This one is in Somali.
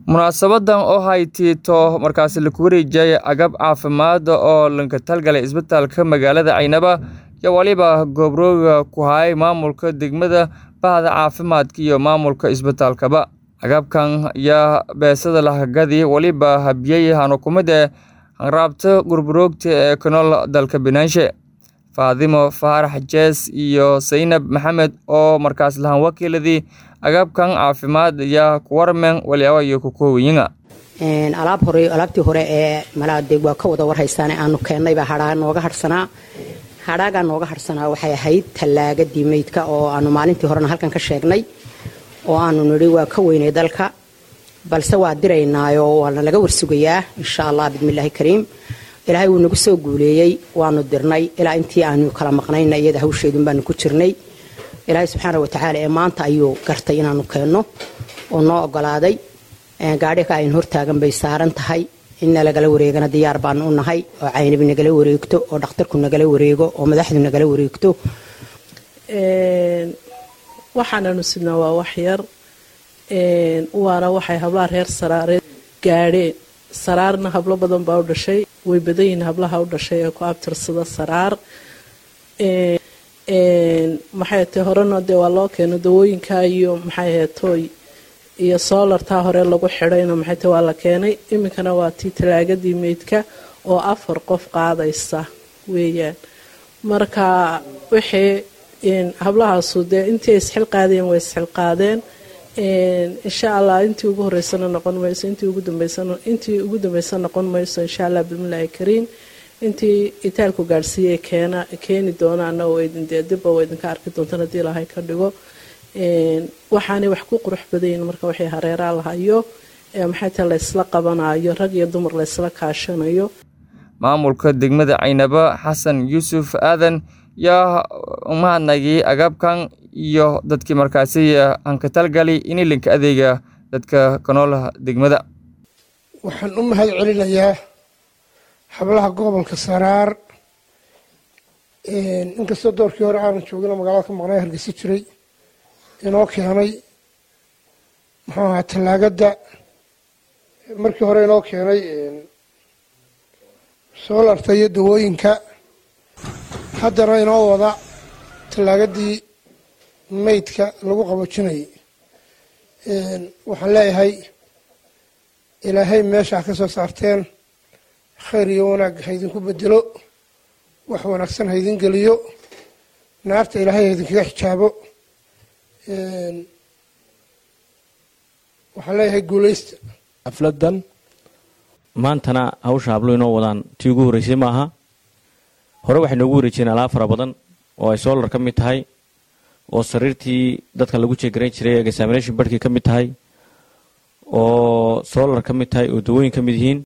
munaasabadan oo haytiito markaasi laku wareejiyay agab caafimaad oo lanka talgalay isbitaalka magaalada caynaba iyo waliba gobrooga ku hayay maamulka degmada bahda caafimaadka iyo maamulka isbitaalkaba agabkan ayaa beesada lahagadi waliba habiyey hanukumide hanraabta gurburoogta ee ku nool dalka binaanshe faadimo faarax jees iyo saynab maxamed oo markaas lahan wakiiladii agabkan caafimaad ayaa ku warmeen waliaba iyo ku koowayiga alaab hore alaabtii hore ee malaade waa ka wada warhaysaan aanu keennayba hadhaa nooga harhsanaa hadhaagaa nooga harhsanaa waxay ahayd tallaagadii meydka oo aanu maalintii horena halkan ka sheegnay oo aanu nidhi waa ka weynay dalka balse waa diraynaayo waana laga warsugayaa insha allah bismillaahi kariim ilaahay wuu nagu soo guuleeyey waanu dirnay ilaa intii aanu kala maqnayna iyada hawsheedun baanu ku jirnay ilaahay subxaana watacaala ee maanta ayuu gartay inaanu keenno oo noo ogolaaday gaadhika ayn hortaagan bay saaran tahay inna lagala wareegana diyaar baanu u nahay oo caynabi nagala wareegto oo dhakhtarku nagala wareego oo madaxdu nagala wareegto waxaananu sidnaa waa wax yar waana waxay hablaha reer saraareed gaadheen saraarna hablo badan baa u dhashay way badan yihiin hablaha u dhashay ee ku abtirsada saraar maxay tahay horena dee waa loo keeno dawooyinka iyo maxay heetooy iyo soolartaa hore lagu xidhayna maxay tahay waa la keenay iminkana waa tii talaagadii meydka oo afar qof qaadaysa weeyaan marka wixii hablahaasu dee intii ay isxilqaadeen way isxilqaadeen insha allah intii ugu horeysana noqon mayso intii ugu dambeysana intii ugu dambeysa noqon mayso insha allah bismillaahi kariim intii itaalku gaadhsiiyey keena keeni doonaana oo idin dee dibba oo idinka arki doontaan haddii ilaahay ka dhigo waxaanay wax ku qurux badayin marka waxay hareeraa lahayo maxay tahay laysla qabanayo rag iyo dumar laysla kaashanayo maamulka degmada caynaba xasan yuusuf aadan yaa umahadnagii agabkan iyo dadkii markaasi hankatalgali inilinka adeega dadka kanoolaha degmada waxaan u mahad celinayaa hablaha gobolka saraar inkastoo doorkii hore aanan joogin oo magaalada ka maqnay hargeysa jiray inoo keenay muxuu ahaa tallaagadda markii hore inoo keenay soolarta iyo dawooyinka haddana inoo wada tallaagadii meydka lagu qaboojinayay waxaan leeyahay ilaahay meeshaa ka soo saarteen khayr iyo wanaag haydinku bedelo wax wanaagsan haydin geliyo naarta ilaahay haydinkaga xijaabo waxaan leeyahay guuleysta xafladan maantana hawsha hablo inoo wadaan tii ugu horreysay maaha hore waxay noogu wareejiyeen alaab fara badan oo ay soolar ka mid tahay oo sariirtii dadka lagu jeegarayn jiray examination barhkii ka mid tahay oo soolar ka mid tahay oo dawooyin ka mid yihiin